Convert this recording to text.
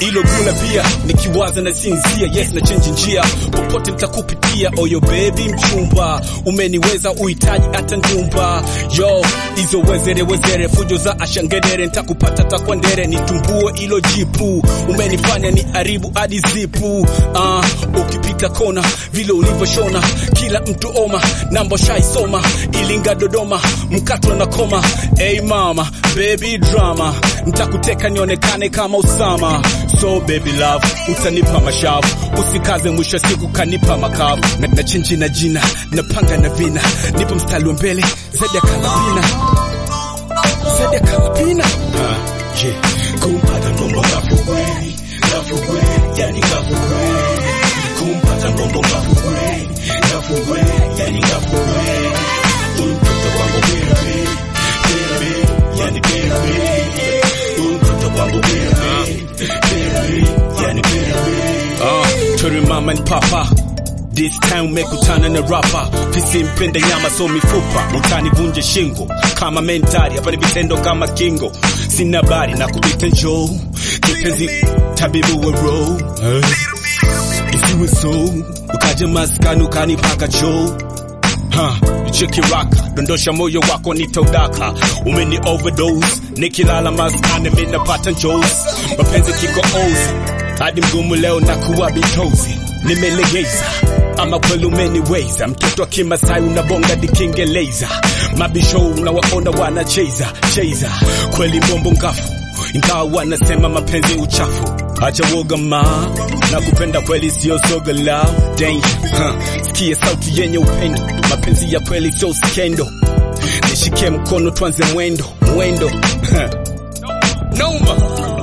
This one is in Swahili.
ilo gula pia nikiwaza na sinzia yes na change njia popote nitakupitia oyo baby mchumba umeniweza uhitaji hata njumba yo hizo wezere wezere fujo za ashangedere nitakupata takwandere nitumbue ilo jipu umenifanya ni haribu hadi zipu uh, ukipita kona vile ulivyoshona kila mtu oma nambo shaisoma ilinga dodoma mkato na koma hey mama baby drama ntakuteka nionekane kama usama so baby love utanipa mashavu usikaze mwisho wa siku kanipa makavu na, na chenji na jina napanga na vina nipo mstari wa mbele zaidi ya kalabina zaidi ya kalabina uh, yeah. kumpata mbombo ngafugweni ngafugweni yani ngafugweni kumpata mbombo ngafugweni ngafugweni yani ngafugweni mtoto wangu bebe bebe yani bebe mtoto wangu bebe bebe yani bebe uh, turi mama and papa This time umekutana na rapa fisi mpende nyama so mifupa utanivunje shingo kama mentari hapa ni vitendo kama kingo sina bari na kupita njoo kipenzi tabibu wa roho isiwe so ukaja maskani ukanipaka choo Ha, cheki raka dondosha moyo wako nitaudaka umeni overdose nikilala maskani minapata njozi mapenzi kiko ozi hadi mgumu leo na kuwa bitozi nimelegeza ama kweli umeniweza mtoto wa kimasai unabonga dikingeleza mabisho unawaona wanacheza cheza kweli mbombo ngafu ingawa wanasema mapenzi uchafu acha woga ma na kupenda kweli sio soga la danger huh. sikia sauti yenye upendo mapenzi ya kweli sio skendo nishike mkono twanze mwendo mwendo noma